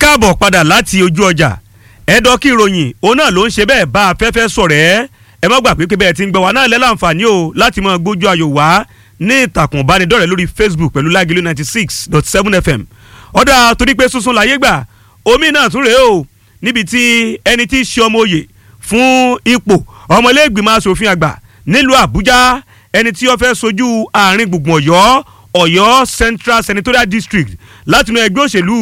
káàbọ̀ padà láti ojú ọjà ẹ̀dọ́ kí ìròyìn òun náà ló ń ṣe bẹ́ẹ̀ bá afẹ́fẹ́ sọ̀rọ̀ ẹ́ ẹ má gbà pé pé bẹ́ẹ̀ ti ń gbọ́ wa náà lẹ́láǹfààní o láti máa gbójú ayò wá ní ìtàkùn ìbánidọ́rẹ̀ẹ́ lórí Facebook pẹ̀lú Lágìlú ninety six dot seven FM ọ̀dà torí pé sunsun láyé gbà omi náà tún rèé o níbi tí ẹni tí í ṣe ọmọ òye fún ipò ọmọlẹ́gbìmọ̀ asòfin àgbà nílùú Àbújá ẹni tí ó fẹ́ sojú àárín gbùngbùn Ọ̀yọ́ Ọ̀yọ́ Central Senatorial District látinú ẹgbẹ́ òṣèlú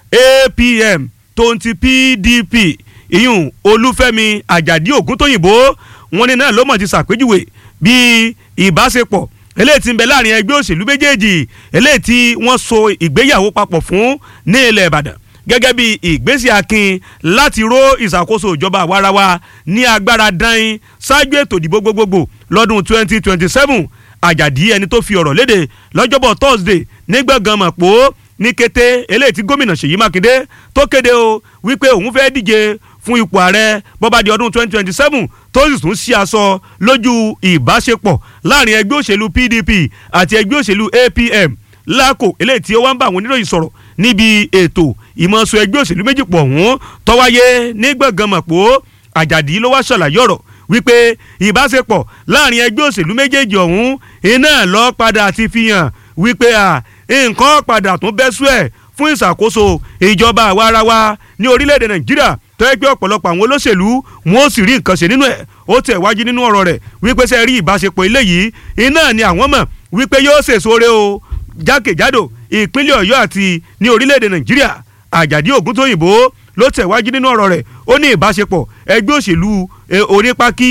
APM tonti PDP ìyún Olúfẹ́mi Àjàdí Ògúntóyìnbó wọn ní náà ló mọ̀ ti ṣàpèjúwe bí ìbáṣepọ̀ eléyìí tí ń bẹ láàrin ẹgbẹ́ òṣèlú méjèèjì eléyìí tí wọ́n so ìgbéyàwó papọ̀ fún ní ilẹ̀ Ìbàdàn gẹ́gẹ́ bí ìgbésí akin láti ró ìṣàkóso ìjọba àwarawa ní agbára dáin ṣáájú ètò ìdìbò gbogbogbò lọ́dún 2027 Àjàdí ẹni tó fi ọ̀rọ̀ léde lọ́jọ́bọ̀ Thursday ní gbọ̀ngàn mọ̀pọ̀ ní kété eléyìí tí gómìnà Ṣèyí Mákindé tó kéde o wípé òun fẹ́ díje fún ipò ààrẹ bọ́bá di ọdún 2027 tó sì tún sí aṣọ lójú ìbáṣepọ̀ láàrin ẹgbẹ́ òṣèlú PDP àti ẹgbẹ́ òṣèlú APM lákò eléyìí tí ó wá ń bá àwọn oníròyìn sọ̀rọ̀ níbi ètò ìmọ̀ọ́sọ ẹgbẹ́ òṣèlú méjì pọ̀ ọ̀hún tó wáyé ní gbọ̀ngàn mọ̀pọ̀ Àjàdí ló wá ṣàlàyé ọ̀rọ̀ wípé ìbáṣepọ̀ láàrin ẹgbẹ́ òṣèlú méjèèjì ọ̀hún iná lọ padà ti fi hàn wípé à nǹkan padà tún bẹ́ sú ẹ̀ fún ìṣàkóso ìjọba àwarawa ní orílẹ̀-èdè Nàìjíríà tó yẹ pé ọ̀pọ̀lọpọ̀ àwọn olóṣèlú wọn ò sì rí nǹkan ṣe nínú ẹ̀ ó tẹ̀ wájú nínú ọ̀rọ̀ rẹ̀ wípé ṣe rí ìbáṣepọ̀ eléyìí iná ni àwọn mọ̀ wípé yóò ṣèṣore o jákèjádò ìpínlẹ̀ Ọ̀yọ́ àti ní orílẹ̀-èdè Nàìjíríà Àjàdí Ògúntóyìnbó ló tẹ̀ wájú nínú ọ̀rọ̀ rẹ̀ ó ní ìbáṣepọ̀ ẹgbẹ́ òṣèlú onípákí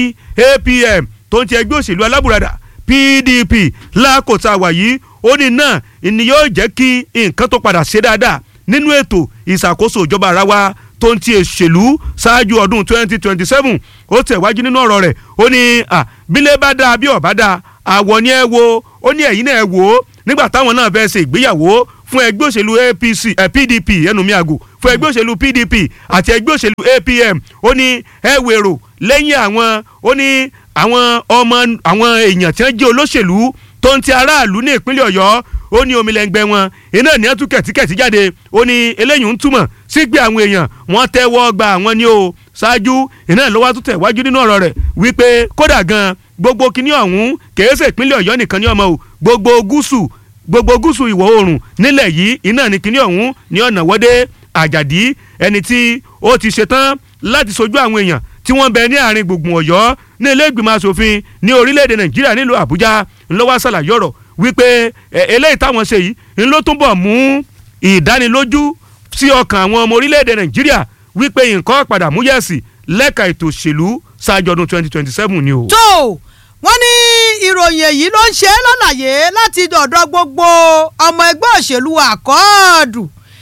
APM tó ń ti ẹgbẹ́ òṣèlú alábùradà PDP lákòótá wàyí ó ní náà ni yóò jẹ́ kí nǹkan tó padà ṣe dáadáa nínú ètò ìṣàkóso ìjọba ara wa tó ń ti òṣèlú ṣáájú ọdún 2027 ó tẹ̀wájú nínú ọ̀rọ̀ rẹ̀ ó ní bílẹ̀ bá dáa bí ọ̀bá dáa àwọ̀ ni ẹ wo ó ní ẹ̀yin náà ẹ wò ó nígbà táwọn náà fẹ́ ṣe ìgbéyàwó fún ẹgbẹ́ òṣèlú APC eh, PDP ẹnu mi àgò fún ẹgbẹ́ òṣèlú PDP àti ẹgbẹ́ òṣèlú APM ó ní ẹ wèrò lẹ́yìn àwọn ó ní àwọn ọmọ àwọn èèyàn tí wọ́n jẹ́ olóṣèlú tó ń ti aráàlú ní ìpínlẹ̀ Ọ̀yọ́ ó ní omilẹ̀ngbẹ́ wọn iná ní ẹtú kẹ̀tíkẹ̀tí jáde ó ní eléyìí ń túmọ̀ sí pé àwọn èèyàn wọ́n tẹ́wọ́ gba àwọn ní o ṣáájú iná ló wá tún tẹ̀ wájú nínú ọ̀rọ̀ rẹ̀ wípé kódà gan gbogbo kinní ọ̀hún kèése ìpínlẹ̀ Ọ̀yọ́ nìkan ní ọmọ o gbogbo gúúsù gbogbo gúúsù ìwọ̀ oòrùn nílẹ̀ yìí iná ní kinní ọ̀hún ní ọ̀nà wọ́dé Àjàdí ẹni tí ó ti ṣetán láti sojú àwọn èèyàn tí wọ́n bẹ ní àárín gbùngbùn Ọ̀yọ́ ní ilé ìgbìmọ̀ asòfin ní orílẹ̀-èdè Nàìjíríà nílùú Àbújá ńlọ́wọ́ ṣàlàyé ọ̀rọ̀ wípé eléyìí táwọn ṣe yìí ń ló túnbọ̀ mú ìdánilójú sí ọkàn àwọn ọmọ orílẹ̀-èdè Nàìjíríà wípé nǹkan padà mú yẹ̀sì lẹ́ka ètò òṣèlú ṣáájú ọdún 2027 ni o. tó wọ́n ní ìròyìn èyí ló ń ṣe é lọ́làyé láti dọ̀dọ̀ gbogbo ọmọ ẹgbẹ́ òṣèlú àkọọ́dù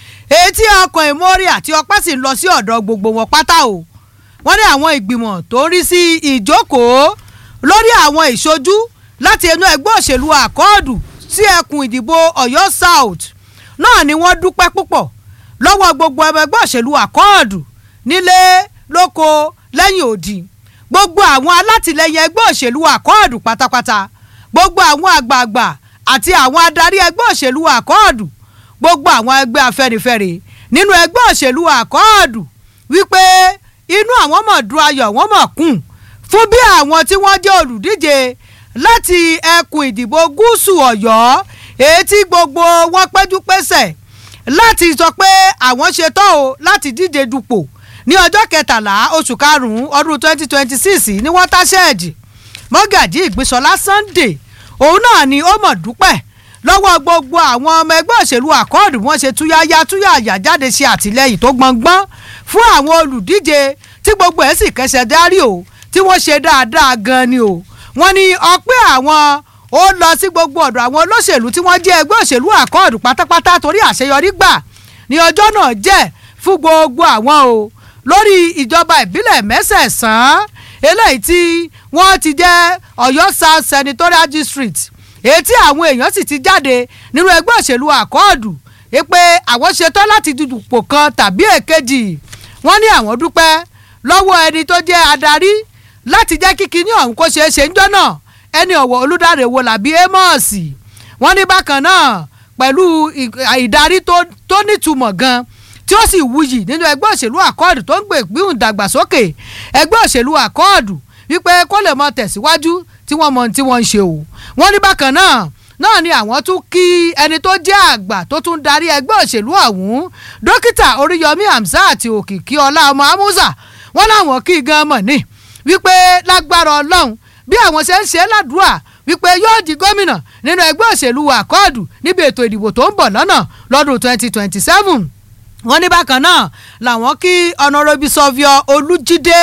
etí ọkàn ìmórí àti ọpẹ́ sì ń lọ sí ọ̀dọ̀ gbogbo wọn pátá o wọ́n ní àwọn ìgbìmọ̀ tó ń rí sí ìjókòó lórí àwọn ìṣojú láti inú ẹgbẹ́ òṣèlú àkọọ́dù sí ẹkùn ìdìbò Ọ̀yọ́ South náà ni wọ́n dúpẹ́ púpọ̀ lọ́wọ́ gbogbo ẹgbẹ́ òṣèlú àkọọ́dù nílé lóko lẹ́yìn odi gbogbo àwọn alátìlẹyìn ẹgbẹ́ òṣèlú àkọọ́dù pátápátá gbogbo àwọn àgbààgbà àti àwọn adarí ẹgbẹ́ òṣèlú àkọọ́dù gbogbo àwọn ẹgbẹ́ afẹ́nifẹ́re nínú ẹgbẹ́ òṣèlú àkọọ́dù wípé inú àwọn mọ̀ dùn ayọ̀ wọ́n mọ̀ kún fún bí àwọn tí wọ́n jẹ́ olùdíje láti ẹkùn ìdìbò gúúsù Ọ̀yọ́ èyí tí gbogbo wọn péjú pésẹ̀ láti sọ pé àwọn ṣetán o láti díje dupò ní ọjọ́ kẹtàlá oṣù karùn-ún ọdún twenty twenty six ní watershed mọ́gàjí ìgbésọlá Sunday òun náà ni ó mọ̀ dúpẹ́ lọ́wọ́ gbogbo àwọn ọmọ ẹgbẹ́ òṣèlú àkọọ́dù wọn ṣe túyáyá túyàyà jáde ṣe àtìlẹ́yìn tó gbọ̀ngbọ́n fún àwọn olùdíje tí gbogbo ẹ̀ sì kẹsẹ̀ dárí o tí wọ́n ṣe dáadáa gan ni o wọ́n ní ọpẹ́ àwọn ó lọ sí gbogbo ọ̀dọ̀ àwọn olóṣèlú tí wọ́n jẹ́ ẹgbẹ́ òṣèlú àkọọ́dù pátápátá torí àṣeyọrí gbà ní ọjọ́ náà jẹ́ fún gbogbo àwọn o lórí ìjọba ìbílẹ̀ mẹ́sẹ̀ẹ̀sán eléyìí tí wọ́n ti jẹ́ Ọ̀yọ́ South Senatorial District èyí tí àwọn èèyàn sì ti jáde nínú ẹgbẹ́ òṣèlú àkọọ́dù pé àwọn ṣetán láti dùdùpò kan tàbí èkejì wọ́n ní àwọn dúpẹ́ lọ́wọ́ ẹni tó jẹ́ adarí láti jẹ́ kí kinní ọ̀hún kó ṣeé ṣe ń jọ́ náà ẹni ọ̀wọ̀ olùdarí wo làbí Amos wọ́n ní bákan náà pẹ̀lú ìdarí tó nítumọ̀ gan tí tí ó sì wuyì nínú ẹgbẹ́ òṣèlú àkọọ́dù tó ń gbé ìgbìhùn dàgbàsókè ẹgbẹ́ òṣèlú àkọọ́dù wípé kó lè mọ tẹ̀síwájú tí wọ́n mọ ohun tí wọ́n ń ṣe o wọ́n ní bákan náà náà ni àwọn tún kí ẹni tó jẹ́ àgbà tó tún darí ẹgbẹ́ òṣèlú ọ̀hún dókítà oríyọmí hamzat òkìkí ọlá ọmọ amúsà wọ́n láwọn kí gan mọ̀ ní wípé lágbára ọlọ́run bí àwọn ṣe ń ṣe ládùúà wípé yóò di gómìnà nínú ẹgbẹ́ òṣèlú àkọọ́dù níbi ètò ìdìbò tó ń bọ̀ lọ́nà lọ́dún twenty twenty seven wọ́n ní bákan náà làwọn kí ọ̀nàrẹ́bí sọ́fíọ́ olújídé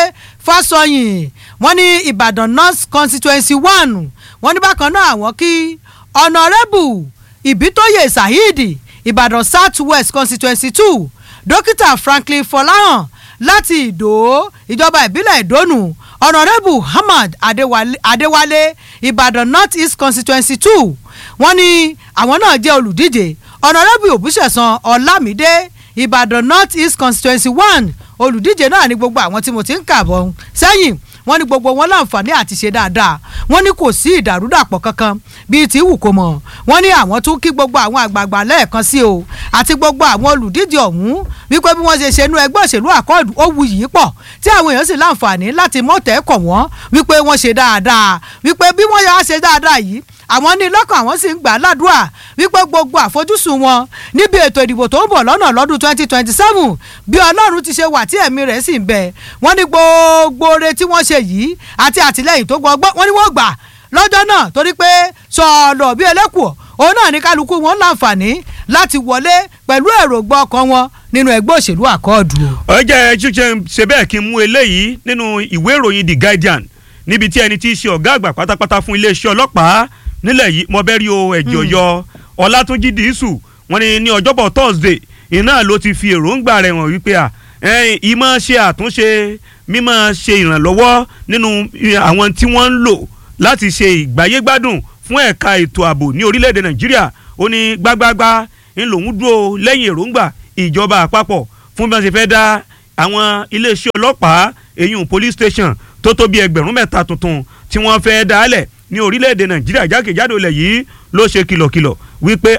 fásọyìn wọ́n ní ìbàdàn north constituency one wọ́n ní bákan náà àwọn kí ọ̀nàrẹ́bù ìbítóyè saheed ìbàdàn south west constituency two dókítà franklin fọláhàn láti ìdó ìjọba ìbílẹ̀ ìdónù ọ̀nàrẹ́bù hamad adéwálé adéwálé ìbàdàn north east constituency two wọ́n ní àwọn náà jẹ́ olùdíje ọ̀nàrẹ́bù òbúṣẹ̀sán ọlámídé ìbàdàn north east constituency one olùdíje náà ní gbogbo àwọn tí mo ti ń kà bọ̀ sẹ́yìn wọ́n ní gbogbo wọn láǹfààní àti ṣe dáadáa wọ́n ní kò sí ìdàrúdàpọ̀ kankan bíi tí wù kó mọ̀ wọ́n ní àwọn tún kí gbogbo àwọn àgbààgbà lẹ́ẹ̀kan sí o àti gbogbo àwọn olùdíje ọ̀hún wípé bí wọ́n ṣe ṣe inú ẹgbẹ́ òṣèlú àkọọ́dù ó wu yìí pọ̀ tí àwọn èèyàn sì láǹfààní láti mọ̀tẹ́ kọ̀ wọ́n wípé wọ́n ṣe dáadáa wípé bí wọ́n yà á ṣe dáadáa yìí àwọn ní lọ́kàn àwọn sì ń gbà á ládùúà wípé gbogbo àfojúsùn wọn níbi ètò ìdìbò tó ń bọ̀ lọ́nà lọ́dún twenty twenty seven bí ọlọ́run ti ṣe wà tí ẹ̀mí rẹ̀ sì ń bẹ wọ́n ní gbogbo oore tí wọ́n ṣe yìí àti àtìlẹ́yìn tó gbọ́gbọ́ wọ́n ní wọ́n gbà lọ́jọ́ náà torí pé sọ̀ọ̀lọ̀ bí ẹlẹ́kùọ́ òun náà ní kálukú wọn láǹfààní láti wọlé pẹ̀lú èròǹgbà ọkàn wọn nínú ẹgbẹ́ òṣèlú àkọọ́dù. ọjà ṣíṣe ṣe bẹ́ẹ̀ kí n mú eléyìí nínú ìwé ìròyìn the guardian níbi tí ẹni tí í ṣe ọ̀gá àgbà pátápátá fún iléeṣẹ́ ọlọ́pàá nílẹ̀ yìí mọ̀bẹ́rí o ẹ̀jọ̀ yọ ọlátúnjì dìísù wọn ni ní ọjọ́bọ̀ thursday iná ló ti fi èròǹgbà rẹ̀ hàn wípé à ìmọ̀ ṣe àtúnṣe mímọ̀ ṣe ìrànlọ́wọ́ nínú àwọn tí wọ́n ń lò láti ṣe ìgbáyégbádùn fún ẹ̀ka ètò ààbò ní orílẹ̀-èdè nàìjíríà ó ní gbágbágbá ń lòún dúró lẹ́yìn èròǹgbà ìjọba àpapọ̀ fún bí wọ́n ṣe fẹ́ dá àwọn iléeṣẹ́ ọlọ́pàá eyín police station tó tó bí ẹgbẹ̀rún mẹ́ta tuntun tí wọ́n fẹ́ dálẹ̀ ní orílẹ̀-èdè nàìjíríà jákèjádò ilẹ̀ yìí ló ṣe kìlọ̀kìlọ̀ wípé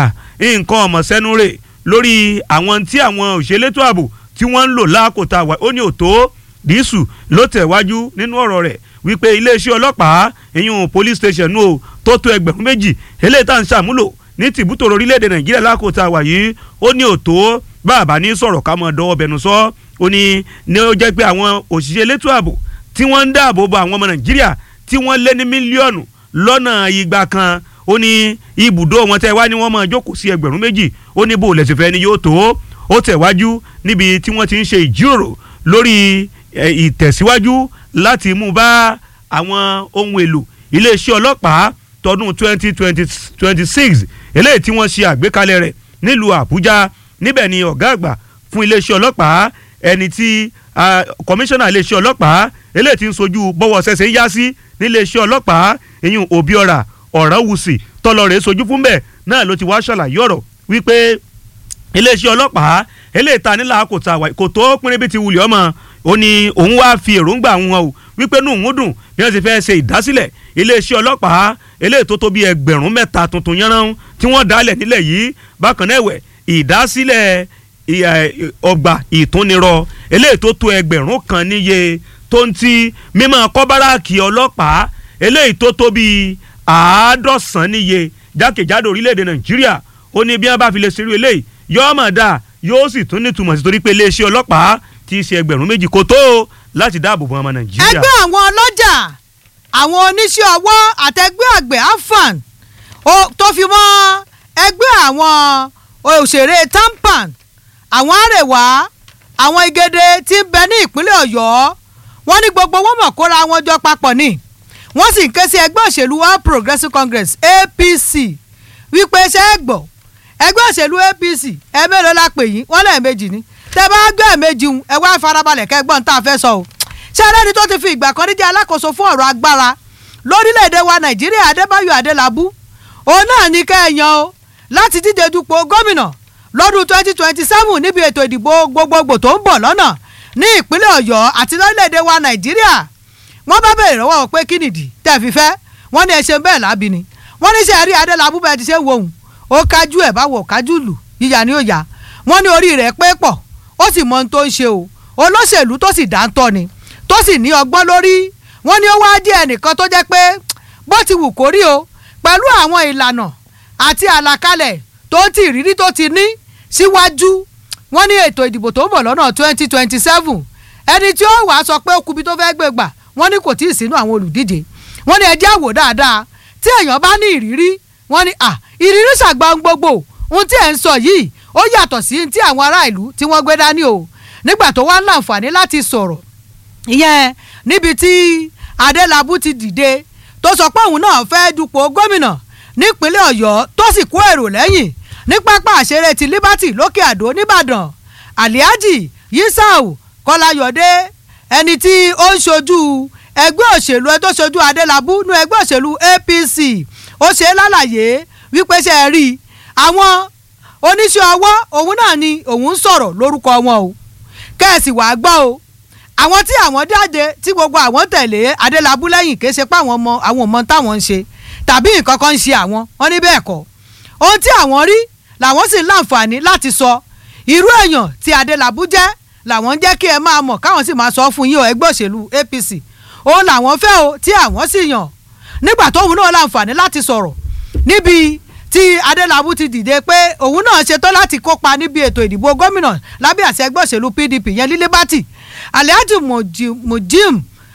nǹkan ọmọ sẹ́nu rè lórí àwọn tí àwọn òṣèlétò ààbò tí wọ́n ń lò láàkótá wa ó ní òtó dísù ló tẹ̀wájú nínú ọ̀rọ̀ rẹ̀ wípé iléeṣẹ́ ọlọ́pàá ìyún police station nù o tó tó ẹgbẹ̀rún méjì eléyìí tá à ń ṣàmúlò ní tìbútòrò orílẹ̀-èdè nàìjíríà láàkótá wa yìí ó ní òtó bàbá ní sọ̀rọ̀ ká mọ̀ dọ́wọ́ bẹnu sọ ó ní ní ó jẹ́ pé àwọn òṣìṣẹ́ elétò ààbò tí wọ́n ń dáàbò bo àwọn ọmọ nàìjíríà tí wọ́n lé ní mílíọ̀nù lọ́nà igba kan ó ní ibùdó wọn tẹ́ wá ní wọ́n máa jókòó sí ẹgbẹ̀rún méjì ó ní bó o lẹ̀sìn fẹ́ ni yóò tó ó tẹ̀wájú níbi tí wọ́n ti ń ṣe ìjíròrò lórí ìtẹ̀síwájú láti mú bá àwọn ohun èlò iléeṣẹ́ ọlọ́pàá tọdún twenty twenty six eléyìí tí wọ́n ṣe àgbékalẹ̀ rẹ̀ nílùú àbújá níbẹ̀ ni ọ̀gá àgbà fún iléeṣẹ́ ọlọ́pàá ẹni tí kọmíṣánná iléeṣẹ́ ọlọ́pàá eléyìí tí ń sojú bọ́wọ́ ṣẹ̀ṣẹ̀ ń yá sí níléeṣẹ́ ọlọ́pàá ìyún òbíọ́ra ọ̀ránwùsì tọ́lọ́rẹ̀ sojú fún bẹ́ẹ̀ náà ló ti wá ṣàlàyé ọ̀rọ̀ wípé iléeṣẹ́ ọlọ́pàá eléyìí ta nílà kò ta kò tó pínrín bí ti wulẹ̀ ọmọ ó ní òun wá fi èròǹgbà wọn o wípé nù ń dùn bí wọ́n ti fẹ́ ṣe ìdásílẹ̀ iléeṣẹ́ ọlọ́pàá eléyìí tó tó bí ẹgbẹ̀rún mẹ́ta tuntun yánran tí wọ́n dálẹ̀ nílẹ̀ yìí bákan náà ẹ̀wẹ̀ ìdásílẹ̀ ọgbà ìtúnirọ eléyìí tó tó ẹgbẹ̀rún kan níye tó ń ti mímọ́ kọ́báràkì ọlọ́pàá eléyìí tó tó bíi àádọ́sán níye jákèjádò orílẹ̀-èdè nàìjíríà ó ní bí wọ́n bá fi lè ṣerú eléyìí yóò mọ̀ dáa yóò sì tún nítumọ̀ sí torí pé iléeṣẹ́ ọlọ́pàá ti ṣe ẹgbẹ̀rún méjì kó tó láti dáàbò bo ọmọ nàìjíríà. ẹgbẹ́ àwọn ọlọ́jà àwọn oníṣẹ́ ọwọ́ àtẹgbẹ́ àgbẹ̀ afan tó fi mọ́ ẹgbẹ́ àwọn òṣèré tampan àwọn àrèwá àwọn igede tí ń bẹ ní ìpínlẹ̀ ọ̀yọ́ wọ́n ní gbogbo wọn mọ̀ kóra wọn jọ papọ̀ ni wọ́n sì ń ké sí ẹgbẹ́ òṣèlú all progressives congress apc wípé ṣé ẹ gbọ́ ẹgbẹ́ òṣèlú apc ẹ mélòó la pè yín wọ́n lẹ́ẹ̀mejì ni tẹ bá gbé ẹ̀mejì ń ẹ wá farabalẹ̀ kẹgbọ́n tá a fẹ́ sọ o ṣé ẹlẹ́ni tó ti fi ìgbà kan rí jẹ́ alákòóso fún ọ̀rọ̀ agbára lórílẹ̀‐èdè wa nàìjíríà adébáyọ̀ adélábù òun náà ní kẹ́ẹ̀yàn o láti díje dupò gómìnà lọ́dún twenty twenty seven níbi ètò ìdìbò gbogbogbò tó ń bọ̀ lọ́nà ní ìpínlẹ̀ ọ̀yọ́ àti lórílẹ̀‐èdè wa nàìjíríà wọ́n bá bẹ̀rẹ̀ lọ́wọ́ pé kí nìdí tẹ̀ fi fẹ́ wọ́n ní ẹ ṣe bẹ́ẹ̀ lábí ni wọ́n ní sẹ́ẹ̀rí adélábù bẹ́ẹ̀ ti ṣe wò ó ó kájú ẹ̀ báwo kájú lù yíyà ni ó yà wọ́n ní orí rẹ̀ pé pọ̀ ó sì mọ ohun tó ń ṣe o olóṣèlú tó sì dáńtọ́ ni tó sì ní ọgbọ́n lórí wọ́n ní ó wá jẹ́ ẹnìkan tó jẹ́ pé bó ti wù kó rí o pẹ̀lú àwọn ìlànà àti àlàkalẹ̀ tó ti ìrírí tó ti ní síwájú wọ́n ní ètò ìdìbò tó ń bọ̀ lọ́nà twenty twenty seven ẹni tí ó wàá sọ pé ó kubi tó fẹ́ gbé gbà wọ́n ní kò tí ì sínú àwọn olùdíje wọ́n ní ẹjẹ́ àwò dáadáa tí èèyàn bá ní ìrírí wọ́n ní à ìrírí ṣàgbà ń gbogbo ohun tí ẹ̀ ń sọ yìí ó yàtọ̀ sí ti àwọn ará ìlú tí wọ́n gbé dání o nígbà tó wá láǹfààní láti sọ̀rọ̀ ìyẹn níbi tí adélábù ti dìde tó sọ pé òun náà fẹ́ dupò gómìnà nípínlẹ̀ ọ̀yọ́ tó sì kó èrò lẹ́yìn ní pápá àṣeré ti liberty lókè àdó nìbàdàn aliaji yisau kọláyọdé ẹni tí ó ń ṣojú ẹgbẹ́ òṣèlú ẹ tó ṣojú adélábù nú ẹgbẹ́ òṣèlú apc ó ṣe é lálàyé wípé ṣe é rí àwọn oníṣẹ́ ọwọ́ òun náà ni òun ń sọ̀rọ̀ lórúkọ wọn o kẹ́ẹ̀sì wàá gbọ́ o àwọn tí àwọn jáde tí gbogbo àwọn tẹ̀lé adélábù lẹ́yìn kì í ṣe pé àwọn ọmọ àwọn ọmọ táwọn ń ṣe tàbí nǹkan kan ń ṣe àwọn wọn ní bẹ́ẹ̀ kọ́ ohun tí àwọn rí làwọn sì ń láǹfààní láti sọ irú èèyàn tí adélábù jẹ́ làwọn ń jẹ́ kí ẹ máa mọ̀ káwọn sì máa sọ fún yín o ẹgbẹ́ òṣèlú apc òun làwọn fẹ́ o tí àwọn sì yàn nígbà tóun náà láǹfààní láti sọ̀rọ̀ níbi tí adélábù ti dìde pé òun náà ṣetán láti kópa níbi ètò ìdìbò gómìnà lábẹ́ àṣẹ ẹgbẹ́ òṣèlú pdp yẹn lílé bátì alhaji mujim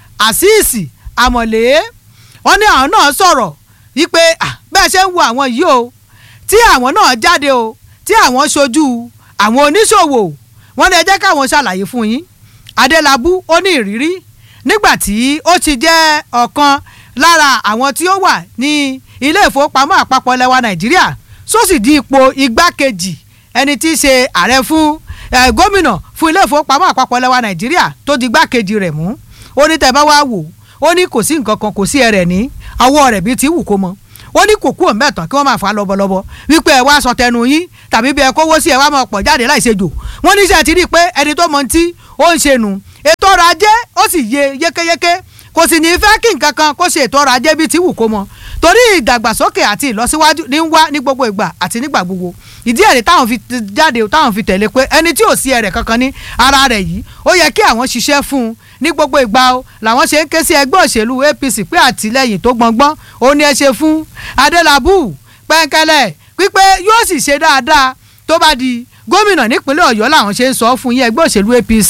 asisi amọ̀lé wọ́n ní àwọn náà sọ̀rọ̀ wípé bẹ́ẹ̀ ṣe ń wo àwọn yìí o tí àwọn náà jáde o tí àwọn ṣojú àwọn oníṣòwò wọ́n ní ẹ jẹ́ káwọn ṣàlàyé fún yín adélábù ó ní ìrírí nígbà tí ó ti jẹ́ ọ̀kan lára àwọn tí ó wà ní ilé ìfowópamọ́ àpapọ̀ lẹ́wà nàìjíríà sósì di ipò igbákejì ẹni tí í ṣe ààrẹ fún gómìnà fún ilé ìfowópamọ́ àpapọ̀ lẹ́wà nàìjíríà tó di igbákejì rẹ̀ mú ó ní tẹ́ bá wá wò ó ní kò sí nǹkan kan kò sí ẹrẹ̀ ní ọwọ́ rẹ̀ bíi ti wù kó mọ ó ní kò kú òǹbẹ̀tàn kí wọ́n máa fà á lọ́bọ̀lọ́bọ̀ wípé ẹ wá sọ tẹnu yín tàbí bí ẹ kówó sí ẹ wá máa pọ̀ jáde láì ṣe jò wọ́n ní sẹ́ ti rí i pé ẹni tó mọ ti ó ń ṣe nù ètò ọrọ̀ ajé ó sì yé yékéyéké kò sì ní í fẹ́ kí nǹkan kan kó ṣe ètò ọrọ̀ ajé bíi ti wù kó mọ torí ìdàgbàsókè àti ìlọsíwájú ní ń wá ní gbogbo ìgbà àti nígbà gbogbo ìdí ẹ̀rí táwọn fi jáde táwọn fi tẹ̀lé pé ẹni tí ò sí ẹ̀rẹ̀ kankan ní ara rẹ̀ yìí ó yẹ kí àwọn ṣiṣẹ́ fún un ní gbogbo ìgbà o làwọn ṣe ń ké sí ẹgbẹ́ òṣèlú apc pé àtìlẹ́yìn tó gbọngbọ́n ó ní ẹ ṣe fún adélábù pẹ́ńkẹ́lẹ́ pípé yóò sì ṣe dáadáa tó bá di gómìnà nípínlẹ̀ ọ̀yọ́ làwọn ṣe ń sọ fún yín ẹgbẹ́ òṣèlú apc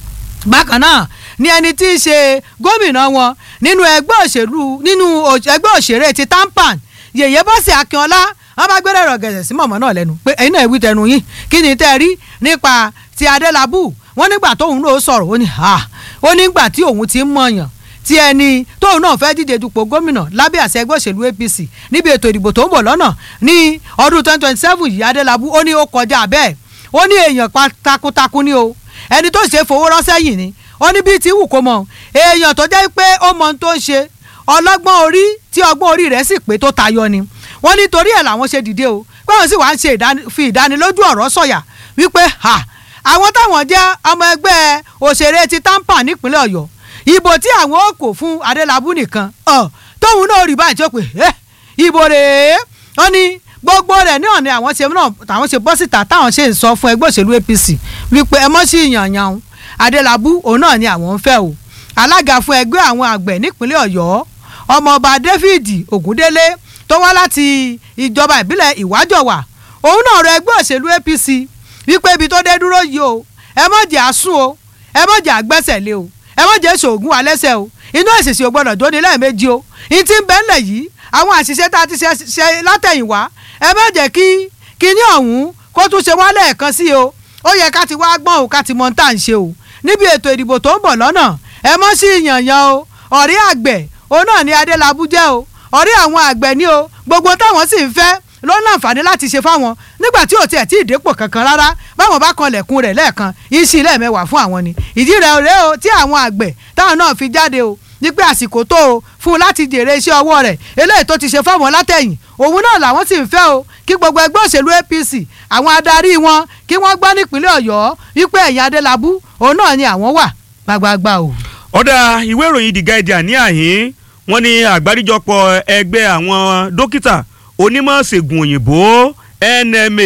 bákan náà ni ẹni tí í ṣe gómìnà wọn nínú ẹgbẹ́ òṣèlú nínú ẹgbẹ́ òṣèré ti tampan yèyé bọ́sẹ̀ akínọlá wọn bá gbẹ́rẹ́ rọ̀ gẹ̀ẹ́sẹ̀ sí mọ̀mọ́ náà lẹ́nu pé ẹ̀yin náà wí tẹnu yín kí ni tẹ́ ẹ rí nípa ti adélábù wọn nígbà tóun náà sọ̀rọ̀ ó ní ha ó nígbà tí òun ti ń mọ̀yàn tí ẹni tóun náà fẹ́ díje dupò gómìnà lábẹ́ àṣẹ ẹgbẹ́ òṣèlú apc níbi ètò ìdìbò tó ń bọ̀ lọ́nà ní ọdún twenty twenty seven yìí adélábù ó ní ó kọjá bẹ́ẹ̀ ó ní èèyàn takuntakun ni o ẹni tó ṣe fowó ránṣẹ́ yìí ni ó ní bíi ti wù kó mọ èèyàn tó jẹ́ pé ó mọ ohun tó ń ṣe ọlọ́gbọ́n orí tí ọgbọ́n orí rẹ̀ sì pé tó tayọ ni wọ́n ní torí ẹ̀ làwọn ṣe dìde o pé wọ́n sì wá ń ṣe fi ìdánilójú ọ̀rọ̀ sọ̀yà wípé ha àwọn táwọn jẹ́ ọmọ ẹgbẹ́ òṣèré ti tampa nípínlẹ̀ ọ̀yọ́ ìbò tí àwọn ò kò fún adélábù nìkan tóun náà rí báyìí tó pé ìbò rèé wọ́n ní gbogbo rẹ̀ náà ni àwọn ṣe náà táwọn ṣe bọ́ síta táwọn ṣe ń sọ fún ẹgbẹ́ òṣèlú apc wípé ẹ mọ́ sí ìyànyàn adélábù òun náà ni àwọn ń fẹ́ o alága fún ẹgbẹ́ àwọn àgbẹ̀ nípínlẹ̀ ọ̀yọ́ ọmọọba david ogundele tó wá láti ìjọba ìbílẹ̀ ìwájọwà òun náà rọ ẹgbẹ́ òṣèlú apc wípé ibi tó dé dúró yìí o ẹ má jẹ́ àsún o ẹ má jẹ́ àgbẹ́sẹ̀ lé o ẹ má jẹ́ ṣoògùn alẹ́sẹ̀ o inú èsìsì ò gbọ́dọ̀ jóni lẹ́ẹ̀mejì o ní ti ń bẹ́ńlẹ̀ yìí àwọn àṣìṣe tá a ti ṣe látẹ̀yìnwá ẹ má jẹ́ kí kíní ọ̀hún kó tún ṣe wá lẹ́ẹ̀kan sí o ó yẹ ká ti wá gbọ́n o ká ti mọ tá à ń ṣe o níbi ètò ìdìbò tó ń bọ̀ lọ́nà ẹ mọ́ sí ìyànyàn o ọ̀rí àgbẹ̀ òun náà ni adélábù jẹ́ o ọ̀rí àwọn àgbẹ̀ ni o gbogbo táwọn sì ń fẹ́ ló ń láǹfààní láti ṣe fáwọn nígbà tí ò tiẹ̀ tí ì dépò kankan rárá báwọn bá kan lẹ̀kùn rẹ̀ lẹ́ẹ̀kan ìṣí lẹ́ẹ̀mẹ́wàá fún àwọn ni ìdí rẹ̀ rẹ̀ o tí àwọn àgbẹ̀ táwọn náà fi jáde o wípé àsìkò tó o fún un láti jèrè iṣẹ́ ọwọ́ rẹ̀ eléyìí tó ti ṣe fáwọn látẹ̀yìn òun náà làwọn sì ń fẹ́ o kí gbogbo ẹgbẹ́ òṣèlú APC àwọn adarí wọn kí wọ́n gbọ́ nípínlẹ̀ Ọ̀yọ́ wípé ẹ̀yìn Adélabú òun náà ni àwọn wà gbagbagba o. ọ̀dà ìwé ìròyìn The Guardian ní àhín wọ́n ní àgbáríjọpọ̀ ẹgbẹ́ àwọn dókítà onímọ̀ ṣègùn òyìnbó NMA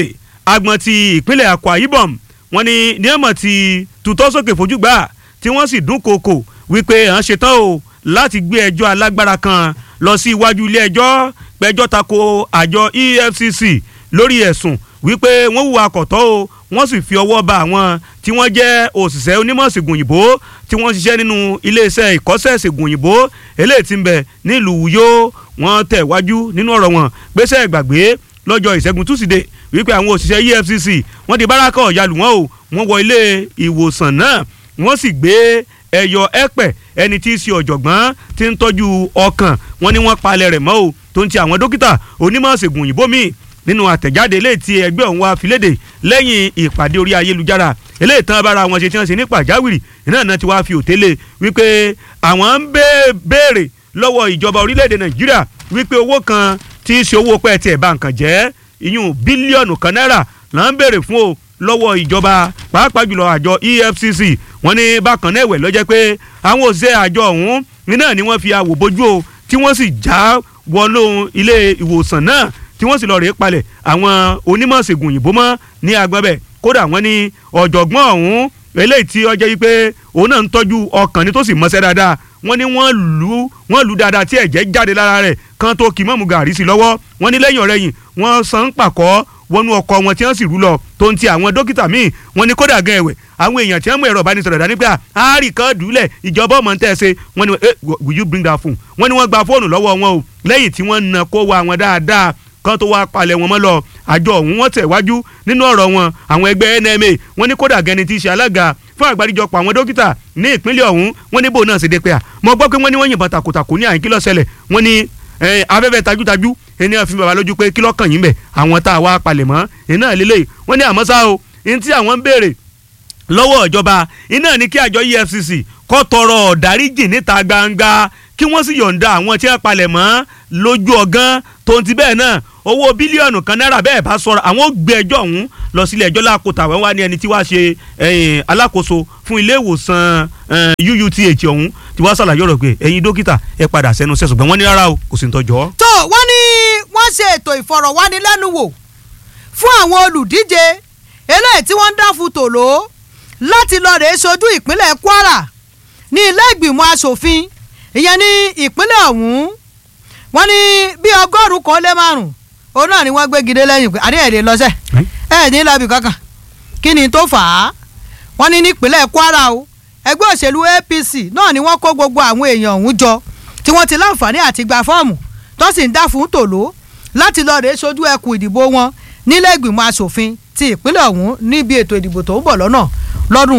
agbọn ti ìpínlẹ̀ Akwa Ibom wọ́n ní ní ẹ̀mọ̀ ti tutọ́ sókè fojú gbà tí wọ́n sì dún kòkò wípé à ń ṣetán o láti gbé ẹjọ́ alágbára kan lọ sí iwájú ilé ẹjọ́ pẹjọ́ tako àjọ EFCC lórí ẹ̀sùn wípé wọ́n hùwà kọ̀tọ́ o wọ́n sì fi ọwọ́ ba àwọn tí wọ́n jẹ́ òṣìṣẹ́ onímọ̀ ṣègùn òyìnbó tí wọ́n ṣiṣẹ́ nínú iléeṣẹ́ ìkọ́ṣẹ́ ṣègùn òyìnbó eléyìí tí ń bẹ nílùú Uyo wọ́n tẹ̀ wájú nínú ọ̀rọ̀ wọn gbéṣẹ́ ìgbàgbé lọ́jọ́ ìṣẹ́gun túsídẹ̀ẹ́ wípé àwọn òṣìṣẹ́ EFCC wọ́n di bárakọ̀ ọ̀yàlù wọn o wọ́n wọ ilé ìwòsàn náà wọ́n sì gbé ẹyọ ẹ̀pẹ̀ ẹni tí í ṣe ọ̀jọ̀gbọ́n tí ń tọ́jú ọkàn wọ́n ní wọ́n palẹ̀ rẹ̀ mọ́ o tó ń ti àwọn dókítà onímọ̀ ṣègùn òyìnbó míì nínú àtẹ̀jáde eléyìí tí ẹgbẹ́ ọ̀hún wá fi léde lẹ́yìn ìpàdé orí ayélujára eléyìí tán bára wọn ṣe tí wọ́n ṣe ní pàjáwìrì iná náà ti wá fi òtélé wípé àwọn ń béèrè lọ́wọ́ ìjọba orílẹ̀-èdè nàìjíríà wípé owó kan tí í ṣe owó pẹ́ẹ́tì ẹ̀ bá nǹkan jẹ́ ìyún bílíọ̀nù kan náírà là ń béèrè fún o lọ́wọ́ ìjọba pàápàá jùlọ àjọ EFCC wọ́n ní bákan náà ẹ̀wẹ̀ lọ́jẹ́ pé àwọn òṣìṣẹ́ àjọ ọ̀hún iná ni wọ́n fi àwò bójú o tí wọ́n sì já wọnú ilé ìwòsàn náà tí wọ́n sì lọ rèé palẹ̀ àwọn onímọ̀ ṣègùn òyìnbó mọ́ ní agbọ́bẹ̀ kódà wọ́n ní ọ̀jọ̀gbọ́n ọ̀hún eléyìí tí ọjọ́ yìí pé òun náà ń tọ́jú ọkàn ní tó sì mọ́ṣẹ́ dáadáa wọ́n ní wọ́n lù wọ́n lù dáadáa tí ẹ̀jẹ̀ jáde lára rẹ̀ kan tó kì í mọ̀mú gàrí sí lọ́wọ́ wọ́n ní lẹ́yìn ọ̀rẹ́yìn wọ́n san ń pàkọ́ wọnú ọkọ̀ wọn tí wọ́n sì rú lọ tó ń ti àwọn dókítà míì wọ́n ní kódà gan ẹ̀wẹ̀ àwọn èèyàn tí wọ́n mú ẹ̀rọ ìbánisọ̀rọ̀ dání pé àárí kan dùúlẹ̀ ìjọba ọmọ tẹ́ ẹ ṣe wọ́n ní will you bring that phone wọ́n ní wọ́n gba fóònù lọ́wọ́ wọn o lẹ́yìn tí wọ́n na kó wa wọn dáadáa kan tó wá palẹ̀ wọn mọ́ lọ àjọ ọ̀hún wọ́n tẹ̀ wájú nínú ọ̀rọ̀ wọn àwọn ẹgbẹ́ NMA wọ́n ní kódà gẹni tí í ṣe alága fún àgbáríjọpọ̀ àwọn dókítà ní ìpínlẹ̀ ọ̀hún wọ́n ní bò náà ṣe dé pé à mo gbọ́ pé wọ́n ní wọ́n yìnbọn takòtàkò ní àyín kí ló ṣẹlẹ̀ wọ́n ní afẹ́fẹ́ tajútajú ẹni àfi bàbá lójú pé kí ló kàn yín bẹ̀ àwọn tá a wá palẹ̀ mọ́ iná lélẹ̀ wọ́n ní àmọ́ ṣá o ní tí àwọn ń béèrè lọ́wọ́ ìjọba iná ní kí àjọ EFCC kó tọrọ ọ̀dáríjì níta gbangba kí wọ́n sì yọ̀ǹda àwọn tí wọ́n palẹ̀ mọ́ lójú ọgán tó ń ti bẹ́ẹ̀ náà owó bílíọ̀nù kan náírà bẹ́ẹ̀ bá sọ̀rọ̀ àwọn ò gbé ẹjọ́ ọ̀hún lọ sílé ẹjọ́ lákòótà wọ́n wá ní ẹni tí wàá ṣe alákòóso fún ilé ìwòsàn UUTH ọ̀hún tí wàá ṣàlàyé ọ̀rọ̀ pé ẹ̀yin dókítà ẹ padà sẹ́nu sẹ́sùn gbọ́n wọ́n ní rárá o kò sì ń tọ́jọ́. tó wọ́n ní wọ́n ṣe ètò ìfọ̀rọ̀wánilẹ́nuwò fún àwọn olùdíje eléyìí tí wọ́n ń dá fún tòló láti lọ rèé sojú ìpínlẹ̀ Kwara ní ilé ìgbìmọ̀ asòfin ìyẹn ní ìpínlẹ̀ ọ̀hún wọ́n ní bí ọgọ́rùn-ún kan lé márùn-ún òun náà ni wọ́n gbé gidé lẹ́yìn pé àdéhùn èdè lọ́sẹ̀ ẹ̀ ní lọ́bì kankan kí ni tó fà á wọ́n ní nípínlẹ̀ Kwara o ẹgbẹ́ òṣèlú APC náà ni wọ́n kó gbogbo àwọn èèyàn ọ̀hún jọ tí wọ́n ti láǹfààní àti gba fọ́ọ̀mù tó sì ń dá fún tòló láti lọ rèé sojú ẹkùn ìdìbò wọn nílé ìgbìmọ̀ asòfin ti ìpínlẹ̀ ọ̀hún níbi ètò ìdìbò tó ń bọ̀ lọ́nà lọ́dún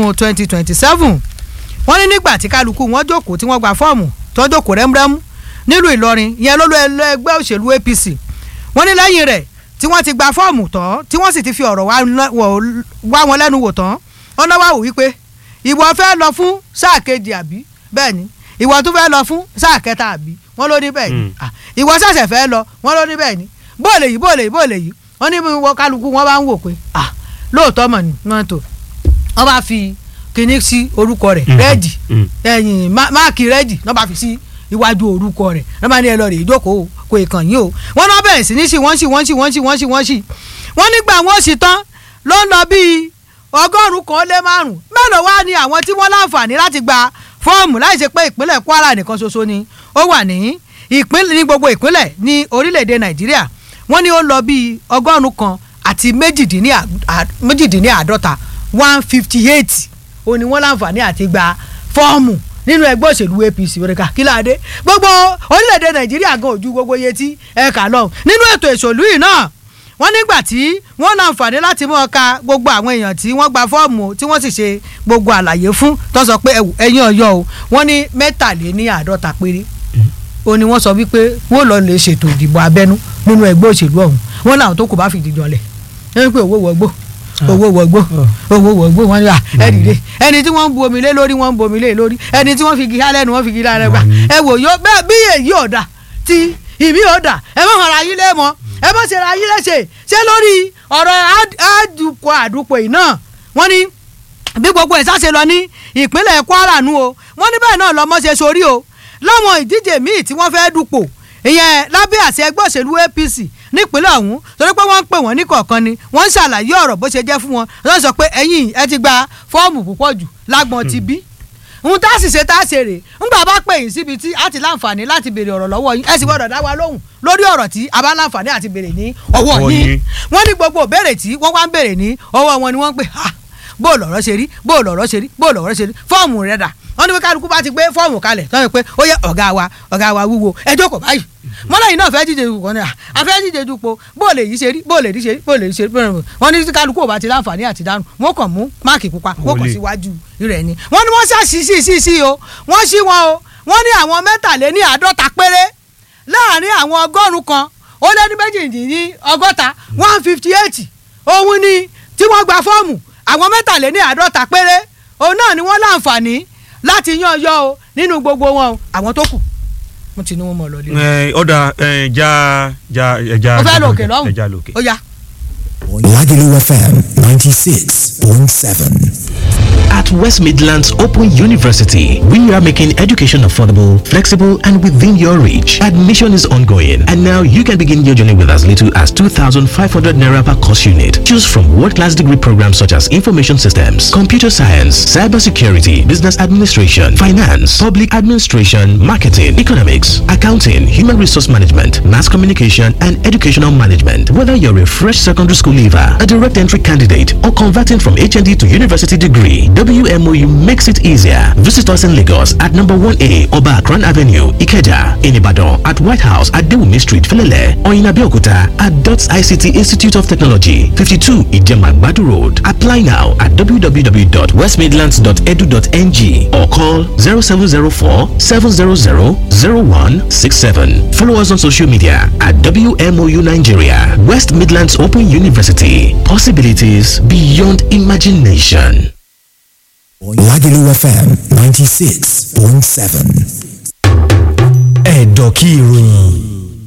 2027 wọ́n ní nígbà tí kálukú wọn jókòó tí wọ́n gba fọ́ọ̀mù tó jókòó rẹ́múrẹ́mú nílùú Ìlọrin ìyẹn lólú ẹgbẹ́ òṣèlú APC wọ́n ní lẹ́yìn rẹ̀ tí wọ́n ti gba fọ́ọ̀mù tán tí wọ́n sì ti fi ọ̀rọ̀ wá wọn lẹ́nu wò tán wọ́n náà wá wò wípé ìwọ fẹ́ lọ fún sáà kejì àbí bẹ́ẹ̀ ni ìwọ tún fẹ́ lọ fún sáà kẹta àbí wọ́n ló ní bẹ́ẹ̀ ni ìwọ ṣẹ̀ṣẹ̀ fẹ́ lọ wọ́n ló ní bẹ́ẹ̀ ni bóòlè yìí bóòlè yìí bóòlè yìí wọ́n ní wọ́n kálukú wọ́n bá ń wò pé lóòótọ́ mọ̀ ni wọ́n tó wọ́n bá fi kinní sí orúkọ rẹ̀ rẹ́ẹ̀dì ẹ̀yìn máàkì rẹ́ẹ̀dì wọ́n bá fi sí iwájú orúkọ rẹ̀ wọ́n bá ní ẹ lọ rè ìjókòó kò ìkàn yín o wọ́n náà bẹ̀rẹ̀ sí ní sí wọ́n sí wọ́n sí wọ́n sí wọ́n sí wọ́n sí wọ́n nígbà wọ́n sì tán ló ń lọ bíi ọgọ́rùn-ún kan lé márùn-ún mélòó wá ní àwọn tí wọ́n láǹfààní láti gba fọ́ọ̀mù láì ṣe pé ìpínlẹ̀ Kwara nìkan ṣoṣo ni ó wà ní ìpínlẹ̀ ní gbogbo ìpínlẹ̀ ní orílẹ̀-èdè Nàìjíríà wọ́n ní ó lọ bíi ọgọ́rùn-ún kan àti méjìdínláàádọ́ta one fifty eight ó ní wọ́n láǹfààní àti gba fọ́ọ̀mù nínú ẹgbẹ́ òṣèlú APC òrìkà kí láàdé gbogbo orílẹ̀-èdè Nàìjíríà gan ojú gbogbo iye tí ẹ̀ka lọ nínú ètò ìṣòlú yìí náà wọ́n nígbà tí wọ́n láǹfààní láti mọ̀ ọ́ka gbogbo àwọn èèyàn tí wọ́n gba fọ́ọ̀mù tí wọ́n sì ṣe gbogbo àlàyé fún tó sọ pé ẹ̀yin ọ̀yọ́ o wọ́n ní mẹ́tàléní àádọ́ta péré ó ní wọ́n sọ wípé wọ́n lọ lè ṣètò ìdìbò abẹ́nú nínú ẹgbẹ́ òṣèlú ọ̀hún wọ́n láwọn tó kù bá fìdí jọlẹ̀ ẹni pé owó wọgbó owó wọgbó owó wọgbó wọn yà ẹni rè ẹni tí wọ́n ń bu omi lé lórí wọ́n ń bu omi lé lórí ẹni tí wọ́n fi gíga lẹ́nu wọ́n fi gíga lẹ́nu gbà ẹ wò yó bẹ́ẹ̀ bí èyí ọ̀dà tí ìmí ọ̀dà ẹ má hàn ra yín lé mọ́ ẹ má ṣe ra yín léṣe ṣé lórí ọ̀rọ̀ àdùkọ àdùpọ̀ yìí náà wọ́n ní bí gbogbo ẹ̀ sáṣe lọ ní ìpínlẹ̀ Kwara nu o wọ́n ní bẹ́ẹ̀ náà lọ́mọ ṣe sórí o láwọn ìdíje míì tí wọ́n fẹ́ dupò ìyẹn lábẹ́ àṣẹ ẹgbẹ́ òṣèlú APC nípínlẹ̀ ọ̀hún torí pé wọ́n ń pè wọ́n ní kọ̀ọ̀kan ni wọ́n ń ṣàlàyé ọ̀rọ̀ bó ṣe jẹ́ fún wọn wọ́n sọ pé ẹ̀yin ẹ ti gba fọ́ọ̀mù púpọ̀ jù lágbọ̀n ti bí ohun tá a sì ṣe tá a ṣe rè ńgbà bá pè yín síbi tí a ti láǹfààní láti béèrè ọ̀rọ̀ lọ́wọ́ yín ẹ sì gbọ́dọ̀ dá wa lóhùn lórí ọ̀rọ̀ tí a bá láǹfààní àti béèrè ní ọwọ́ Ọwọ́ yín yín. wọ́n ní gbogbo ìbéèrè tí wọ́n wá ń béèrè ní ọwọ́ wọn ni wọ́n ń pè ha bó lọ̀rọ̀ ṣe rí bó lọ̀rọ̀ ṣe rí bó lọ̀rọ̀ ṣe rí fọ́ọ̀mù rẹ̀ dà wọ́n ní pé kálukú bá ti gbé fọ́ọ̀mù kalẹ̀ tọ́ ẹ pé ó yẹ ọ̀gá wa ọ̀gá wa wúwo ẹ jókòó báyìí mọ́lá yìí náà fẹ́ díje dupò ní à a fẹ́ díje dupò bó lè yí ṣe rí bó lè rí ṣe rí bó lè rí ṣe rí bó lè rí wọ́n ní tí kálukú ò bá ti láǹfààní àti dánù wọ́n kàn mú máàkì pupa wọ́n kàn Wọlé. síwájú rẹ̀ ni wọ́n ní wọ́n ṣàṣì sí sí sí o wọ́n ṣí wọn o wọ́n ní àwọn mẹ́tàléní àádọ́ta péré láàrin àwọn ọgọ́rùn kan ó lé ní méjìdínní ọgọ́ta one fifty eight òun ni tí wọ́n gba fọ́ọ̀mù àwọn mẹ́tàléní àádọ́ta péré òun náà ni wọ́n láǹfààní láti yan yọ o nínú gbogbo wọn o àwọn tó kù mo ti ní wọn mọ̀ lọ́lẹ́. ẹ ọ̀dà ẹ já já ẹja ó fẹ́ lọ òkè lọ́hùn ẹja lókè. ó yá. Lagelu FM 96.7. At West Midlands Open University, we are making education affordable, flexible, and within your reach. Admission is ongoing, and now you can begin your journey with as little as 2,500 naira per course unit. Choose from world-class degree programs such as information systems, computer science, cybersecurity, business administration, finance, public administration, marketing, economics, accounting, human resource management, mass communication, and educational management. Whether you're a fresh secondary school leaver, a direct entry candidate, or converting from HND to university degree, WMOU makes it easier. Visit us in Lagos at number 1A Oba Akran Avenue, Ikeja, in Ibadan, at White House at Dewumi Street, Felele, or in Abeokuta at DOTS ICT Institute of Technology, 52 Ijemagbadu Road. Apply now at www.westmidlands.edu.ng or call 0704 700 0167. Follow us on social media at WMOU Nigeria, West Midlands Open University. Possibilities beyond imagination. Lagelu FM 96.7. Ẹ̀dọ̀kí ìròyìn.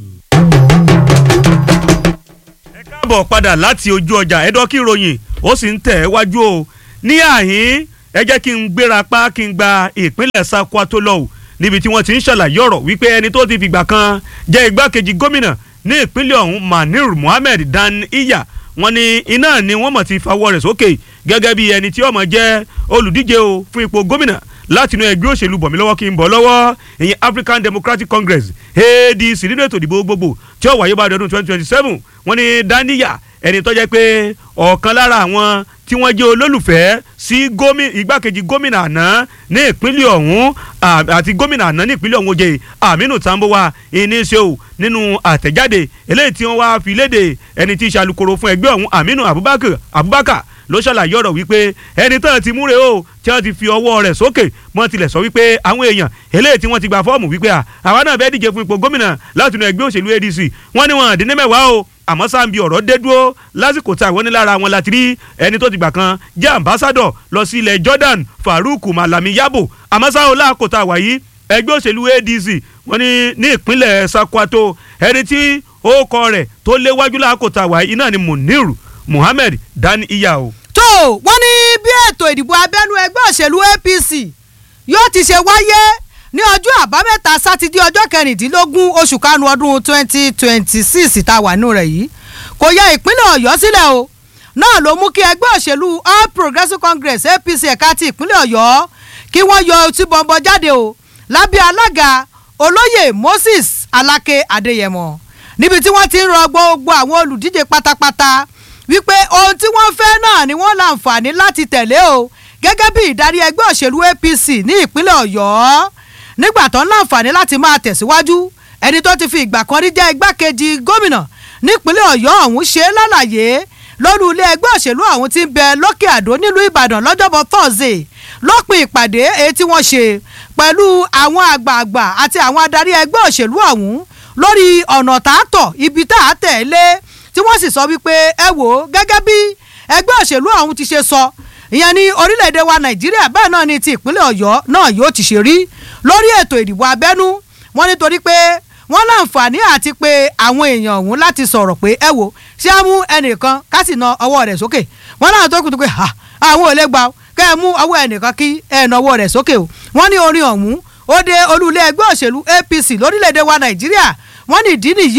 ẹ káàbọ̀ padà láti ojú ọjà ẹ̀dọ́kí ìròyìn ó sì ń tẹ̀ ẹ́ wájú o ní àhín ẹ jẹ́ kí n gbéra pa kí n gba ìpínlẹ̀ Sakwato lọ o níbi tí wọ́n ti ń ṣàlàyé ọ̀rọ̀ wípé ẹni tó ti fìgbà kan jẹ́ igbákejì gómìnà ní ìpínlẹ̀ ọ̀hún Manir Muhammed Dan Iya wọ́n ní iná ni wọ́n mọ̀ ti fawọ́ rẹ̀ sókè gẹ́gẹ́ bí ẹni tí ó máa jẹ́ olùdíje o fún ipò gómìnà láti inú ẹgbẹ́ òṣèlú bọ̀mí lọ́wọ́ kí n bọ̀ lọ́wọ́ ìyẹn African Democratic Congress ADC nínú ètò ìdìbò gbogbo tí ó wáyé bá ọdún twenty twenty seven wọ́n ní daniya ẹni tó jẹ́ pé ọ̀kan lára àwọn tí wọ́n jẹ́ olólùfẹ́ sí gómìnà igbákejì gómìnà àná ní ìpínlẹ̀ ọ̀hún à- àti gómìnà àná ní ìpínlẹ̀ ọ̀hún oyè Aminu Tambuwa ìníṣẹ́ o nínú àtẹ̀jáde eléyìí tí wọ́n wá fi léde ẹni tí í ṣe alukoro fún ẹgbẹ́ ọ̀hún Aminu Abubakar Abubakar ló ṣàlàyé ọ̀rọ̀ wípé ẹni tán ti múre o tí wọ́n ti fi ọwọ́ rẹ̀ sókè wọ́n tilẹ̀ sọ wípé àwọn èèyàn eléyìí tí wọ́n ti gba fọ́ọ̀mù wípé à àwa náà fẹ́ẹ́ díje fún ipò gómìnà láti inú ẹgbẹ́ òṣèlú ADC wọ́n ní wọn dín ní mẹ́wàá o àmọ́ sáǹbi ọ̀rọ̀ dé dúró lásìkò tí àwọn onílára wọn láti rí ẹni tó ti gbà kan jẹ́ ambassadọ̀ lọ sí ilẹ̀ Jordan Farouk Malami Yabo àmọ́ sáà láàkó tá a wà yìí ẹgbẹ́ òṣèlú ADC wọ́n ní ní ìpínlẹ̀ Sakwato ẹni tí ó kọ rẹ̀ tó léwájú láàkó tá a wà yìí náà ni Munir Muhammed Dan Iya o. tó wọ́n ní bí ètò ìdìbò abẹ́nú ẹgbẹ́ òṣèlú APC yóò ti ṣe wáyé ní ọjọ́ àbámẹ́ta sátidé ọjọ́ kẹrìndínlógún oṣù karùn-ún ọdún twenty twenty six tá a wà nù rẹ̀ yìí kò yẹ ìpínlẹ̀ ọ̀yọ́ sílẹ̀ o náà ló mú kí ẹgbẹ́ òṣèlú All Progressives Congress APC ẹ̀ka ti ìpínlẹ̀ ọ̀yọ́ kí wọ́n yọ ọtí bọ̀m̀bọ̀ jáde o lábẹ́ alága olóyè Moses Aláké Adéyẹmọ níbi tí wọ́n ti ń rọ gbogbo àwọn olùdíje pátápátá wípé ohun tí wọ́n fẹ́ náà ni wọ́n láǹfààní láti tẹ̀lé o gẹ́gẹ́ bí ìdarí ẹgbẹ́ òṣèlú APC ní ìpínlẹ̀ ọ̀yọ́ nígbà tó ń láǹfààní láti máa tẹ̀síwájú ẹni tó ti fi ìgbà kan rí jẹ́ igbákejì gómìnà nípínlẹ̀ ọ̀yọ́ ọ̀hún ṣe é lálàyé lórí ilé ẹgbẹ́ òṣèlú ọ̀hún ti ń bẹ lókè àdó nílùú ìbàdàn lọ́jọ́bọ̀ thursday lópin ìpàdé èyí tí wọ́n ṣe pẹ̀lú àwọn àgbààgbà àti àwọn adarí ẹgbẹ́ òṣèlú ọ̀hún lórí ọ̀nà tààtọ̀ ibi tá a tẹ̀lé tí wọ́n sì sọ wípé ẹ wò ó gẹ́gẹ́ bí ẹgbẹ́ òṣèlú ọ̀hún ti ṣe sọ ìyẹn ní orílẹ̀-èdè wa nàìjíríà bẹ́ẹ̀ náà ni ti ìpínlẹ̀ ọ̀yọ́ náà yóò ti ṣe rí lórí ètò ìdìbò abẹ́nú wọ́n nítorí pé wọ́n láǹfààní àti pé àwọn èèyàn ọ̀hún láti sọ̀rọ̀ pé ẹ wo ṣé á mú ẹnìkan ká sì na ọwọ́ rẹ̀ sókè wọ́n náà tó kù tó pé ha àwọn ò lè gbà ó kẹ́ ẹ mú ọwọ́ ẹnìkan kí ẹ na ọwọ́ rẹ̀ sókè o wọ́n ní orin ọ̀hún ó de olú ilé ẹgbẹ́ òṣèlú APC lórílẹ̀‐èdè wa nàìjíríà wọ́n ní ìdí nìyí o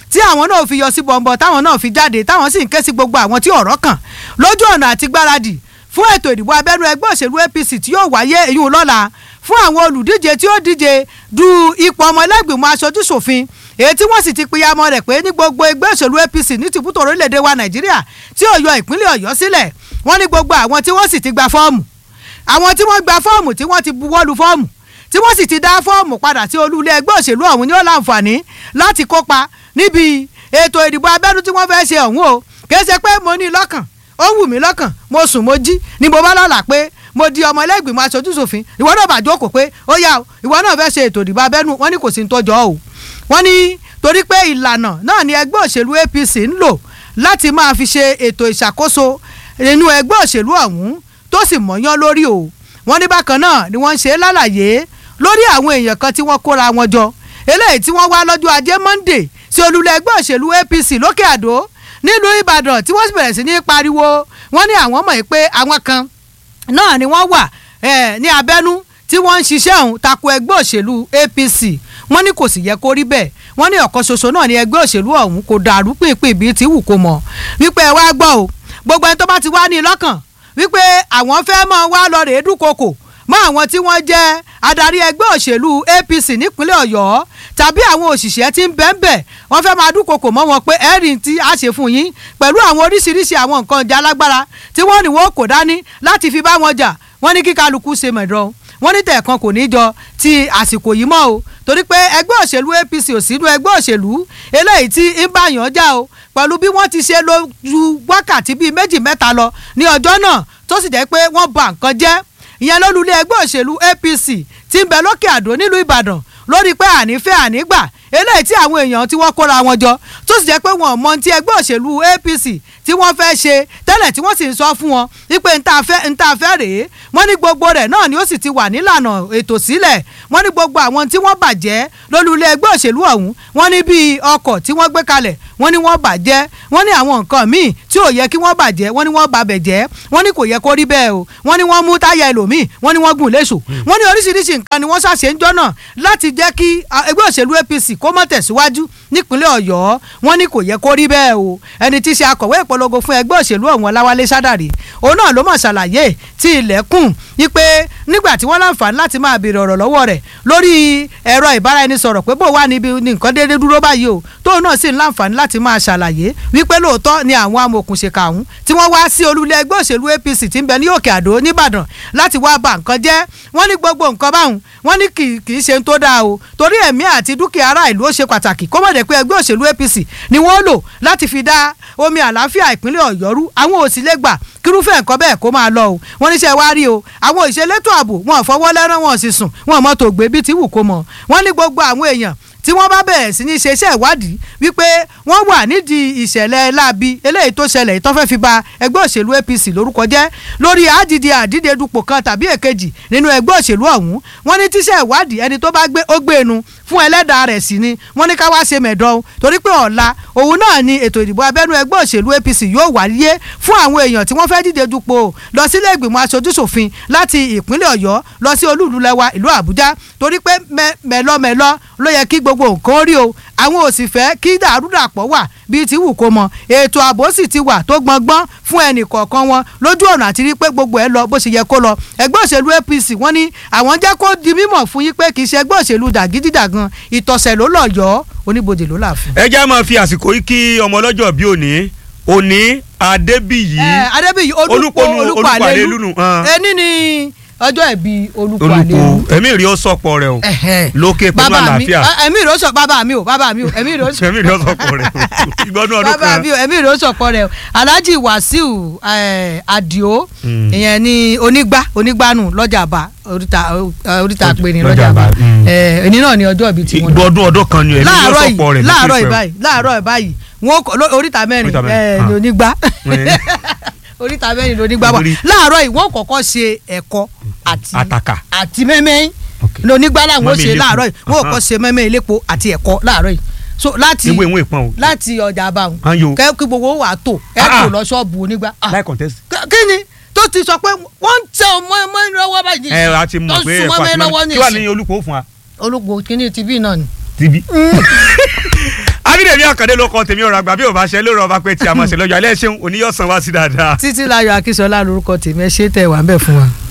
tí àwọn náà fi yọ sí bọ̀m̀bọ̀ táwọn náà fi jáde táwọn sì ń ké sí gbogbo àwọn tí ọ̀rọ̀ kàn lójú ọ̀nà àti gbáradì fún ètò ìdìbò abẹ́nú ẹgbẹ́ òṣèlú APC tí yóò wáyé èyí lọ́la fún àwọn olùdíje tí ó díje du ipò ọmọ ẹlẹ́gbìmọ̀ aṣojú ṣòfin èyí tí wọ́n sì ti pìyàmọ́ rẹ̀ pé ní gbogbo ẹgbẹ́ òṣèlú APC ní tìbútò orílẹ̀-èdè wa Nàìjíríà tí ó yọ ìpínlẹ̀ Ọ̀yọ́ sílẹ̀ wọ́n ní gbogbo àwọn tí wọ́n sì ti gba fọ́ọ̀mù àwọn tí wọ́n gba fọ́ọ̀mù tí wọ́n ti buwọ́lu fọ́ọ̀mù tí wọ́n sì ti dá fọ́ọ̀mù padà sí olú ilé ẹgbẹ́ òṣèlú ọ̀hún ní ó láǹfààní láti kópa níbi ètò ìdìbò abẹ́nú tí wọ́n fẹ́ ṣe ọ̀hún o kì í ṣe pé mo ní lọ́kàn ó wù mí lọ́kàn mo sùn mo jí ni mo bá lálàá pé mo di ọmọ ẹlẹ́gbìmọ̀ aṣojú ṣòfin ìwọ náà bá jókòó pé ó yá o ìwọ náà fẹ́ ṣe ètò ìdìbò abẹ́nú wọ́n ní kò sí ní tọ́jọ́ o wọ́n ní torí pé ìlànà náà ni ẹgbẹ́ òṣèlú APC ń lò láti máa fi ṣe ètò ìṣàkóso nínú ẹgbẹ́ òṣèlú ọ̀hún tó sì mọ̀yán lórí o wọ́n ní bákan náà ni wọ́n ń ṣe lálàyé lórí àwọn èèyàn kan tí wọ́n kóra wọn jọ eléyìí tí wọ́n wá lọ́jọ́ ajé Monday sí olùlẹ̀ ẹgbẹ́ òṣèlú APC lókè àdó nílùú Ìbàdàn tí wọ́n sì bẹ̀rẹ̀ sí ní pariwo wọ́n ní àwọn mọ̀ pé àwọn kan náà ni wọ́n wà ní abẹ́nú tí wọ́n ń ṣiṣẹ́ ọ̀hún tako ẹgbẹ́ òṣèlú APC wọ́n ní kò sì yẹ kó rí bẹ́ẹ̀ wọ́n ní ọ̀kan ṣoṣo náà ni ẹgbẹ́ òṣèlú ọ̀hún kò dàrú pínpín bíi ti wù kó mọ̀ wípé ẹ wá gbọ́ o gbogbo ẹni tó bá ti wá ní lọ́kàn wípé àwọn fẹ́ mọ́ wá lọ rèé dúnkokò mọ́ àwọn tí wọ́n jẹ́ adarí ẹgbẹ́ òṣèlú APC nípínlẹ̀ Ọ̀yọ́ tàbí àwọn òṣìṣẹ́ tí ń bẹ́ẹ̀ bẹ́ẹ̀ wọ́n fẹ́ máa dúnkokò mọ́ wọn pé ẹ̀rìn tí a ṣe fún yín pẹ̀lú àwọn oríṣiríṣi àwọn nǹkan ìjà alágbára tí wọ́n ní wọ́n kò dání láti fi bá wọn jà wọ́n ní kí kálukú ṣe mẹ̀dọ́ wọ́n ní tẹ̀ẹ̀kan kò ní jọ ti àsìkò yìí mọ́ o torí pé ẹgbẹ́ òṣèlú APC ò sínú ẹgbẹ́ òṣèlú eléyìí tí ń bá yàn já o pẹ̀lú bí wọ́n ti ṣe lójú wákàtí bíi méjì mẹ́ta lọ ní ọjọ́ náà tó sì jẹ́ pé wọ́n bà nǹkan jẹ́ ìyẹn lólulẹ̀ ẹgbẹ́ òṣèlú APC tí ń bẹ lókè àdó nílùú Ìbàdàn lórí pé ànífẹ́ ànígbà eléyìí tí àwọn èèyàn tí wọ́n kóra wọn jọ tó sì jẹ́ pé wọn ò mọ ti ẹgbẹ́ òṣèlú APC tí wọ́n fẹ́ ṣe tẹ́lẹ̀ tí wọ́n sì ń sọ fún wọn wípé n ta fẹ́ n ta fẹ́ rèé wọ́n ní gbogbo rẹ̀ náà ni ó sì ti wà nílànà ètò sílẹ̀ wọ́n ní gbogbo àwọn tí wọ́n bàjẹ́ lólulẹ̀ ẹgbẹ́ òṣèlú ọ̀hún wọ́n ní bíi ọkọ̀ tí wọ́n gbé kalẹ̀ wọ́n ní wọ́n bàjẹ́ wọ́n ní àwọn nǹkan míì tí ò yẹ kí wọ́n bàjẹ́ wọ́n ní wọ́n babẹ̀ jẹ́ wọ́n ní kò yẹ kó rí bẹ́ẹ̀ o wọ́n ní wọ́n mú táyà ẹlòmíì wọ́n ní wọ́n gùn léṣo wọ́n ní oríṣiríṣi nǹkan ni wọ́n ṣàṣe ń jọ́nà láti jẹ́ kí ẹgbẹ́ òṣèlú APC kó mọ́ tẹ̀síwájú nípínlẹ̀ Ọ̀yọ́ wọ́n ní kò yẹ kó rí bẹ́ẹ̀ o ẹni tí í ṣe akọ̀wé ìpolongo fún ẹgbẹ́ òṣèlú ọ̀hún Ọláwálé Sádàrí òun náà ló mọ̀ ṣàlàyé tí ilẹ̀kùn wípé nígbà tí wọ́n láǹfààní láti máa béèrè ọ̀rọ̀ lọ́wọ́ rẹ̀ lórí ẹ̀rọ ìbáraẹnisọ̀rọ̀ pé bó wà níbi nǹkan déédé dúró báyìí o tóun náà sì ń láǹfààní láti máa ṣàlàyé wípé lóòótọ́ ni àwọn amòòkùnṣèkà ọ̀hún tí wọ́n wá sí olúlé ẹgbẹ́ òṣèlú APC tí ń bẹ ní Òkè Àdó nìbàdàn láti wá bà nǹkan jẹ́ wọ́n ní gbogbo nǹkan báwọn wọ́n ní kì í ṣe tó dáa o torí ẹ̀mí àti dúkìá ará ìlú ó ṣe pàtàkì kó mọ̀ dé pé ẹgbẹ́ òṣèlú APC ni wọ́n lò láti fi dá omi àlàáfíà ìpínlẹ̀ Ọ̀yọ́ rú àwọn ò sì lè gbà kírúfẹ́ nǹkan bẹ́ẹ̀ kó máa lọ o wọ́n níṣẹ́ wá rí o àwọn ìṣelétò ààbò wọn ò fọwọ́ lẹ́rán wọn ò sì sùn wọn ò mọ́tò gbé bí ti wù kó mọ̀ wọ́n ní gbogbo àwọn èèyàn tí wọ́n bá bẹ̀rẹ̀ sí ní ṣe iṣẹ́ ìwádìí wípé wọ́n wà nídìí ìṣẹ̀lẹ̀ láabi eléyìí tó ṣẹlẹ̀ tó fẹ́ fi ba ẹgbẹ́ òṣèlú APC lórúkọ jẹ́ lórí àdìdì àdìdè dupò kan tàbí èkejì nínú ẹgbẹ́ òṣèlú ọ̀hún wọ́n ní tíṣẹ́ ìwádìí ẹni tó bá gbé ó gbé enu fún ẹlẹ́dàá rẹ̀ sí ni wọ́n ní ká wá ṣe mẹ̀dọ́ torí pé ọ̀la òun náà ni ètò ìdìbò abẹ́nú ẹgbẹ́ òṣèlú APC yóò wáyé fún àwọn èèyàn tí wọ́n fẹ́ díje dupò lọ sílé ìgbìmọ̀ aṣojúṣòfin láti ìpínlẹ̀ Ọ̀yọ́ lọ sí olúùlú lẹwa ìlú Àbújá torí pé mẹ́lọ́mẹ́lọ́ ló yẹ kí gbogbo nǹkan rí o àwọn ò sì fẹ́ kí dàrúdàpọ̀ wà bíi ti wù kó mọ ètò ààbò sì ti wà tó gbọngbọ́n fún ẹnì kọ̀ọ̀kan wọn lójú ọ̀nà àti rí pé gbogbo ẹ̀ lọ bó ṣe yẹ kó lọ ẹgbẹ́ òṣèlú APC wọ́n ní àwọn jẹ́ kó di mímọ̀ fún yín pé kì í ṣe ẹgbẹ́ òṣèlú dàgídídàgan ìtọ̀sẹ̀ ló lọ yọ oníbodè ló là fún. ẹ já máa fi àsìkò yìí kí ọmọ ọlọ́jọ́ bí òní òní adébíyì adébíyì olùpọ̀ olùpọ̀ àlelu ẹni ni ọjọ́ ẹ̀bí olùkọ́ àlelu. olùkọ́ ẹ̀mí rí ó sọ̀pọ̀ rẹ̀ o lókè pẹ̀lú àlàáfíà. ẹ̀mí rí ó sọ bàbá mi o bàbá mi o ẹ̀mí rí ó sọ. ẹ̀mí rí ó sọ̀pọ̀ rẹ̀ o ìgbọ́dún ọdún kan. bàbá mi o ẹ̀mí rí ó sọ̀pọ̀ rẹ̀ o alhaji wasiu adio ìyẹn ni onígbá onígbánu lọ́jà àbá oríta oríta péré lọ́jà àbá ẹni náà ni ọjọ́ ìbí tí wọ́n. ìgbọ́dún ọdún kan ni ẹ̀mí rí ó sọ̀pọ̀ rẹ̀ láàárọ̀ ìbáyìí láàárọ̀ ìbáyìí wọn oríta mẹ́rin ni onígbá oríta mẹ́rin ló ní gbàgbọ́ láàárọ̀ yìí wọ́n kọ́kọ́ ṣe ẹ̀kọ́ àti àtàkà àti mẹ́mẹ́ lónígbà làwọn ṣe láàárọ̀ yìí wọ́n kọ́kọ́ ṣe mẹ́mẹ́ ilépo àti ẹ̀kọ́ láàárọ̀ yìí so láti ìwé ìwé ìpọ́n o láti ọjà àbáwọn Ayo. kẹ́ kí gbogbo wà tó ẹ kò lọ ṣọ́ọ̀bù onígbà. Ah, láì contest. kí ni tó ti sọ pé wọ́n ń tẹ ọmọ ẹmọ lọ́wọ́ báyìí ẹ a ti mọ̀ pé tó ń ẹ̀kọ́ súnmọ́ àti mi lọ́wọ́ mẹ́rin ní kí wàá ìsìn ní olùkọ́ fún wa olùkọ́ kínní tv náà ni. tv. abídèmí àkàndé ló kọ tèmi ọ̀rọ̀ àgbà bí ò bá ṣe lórí ọba pé tí a mọ̀ ṣe lọ́jọ́ alẹ́ ṣeun oníyọ̀sán wá sí dáadáa. títí láyọ̀ akínsọ́lá lórúkọ tèmi ẹ ṣe tẹ̀ wá ń bẹ̀ fún wa.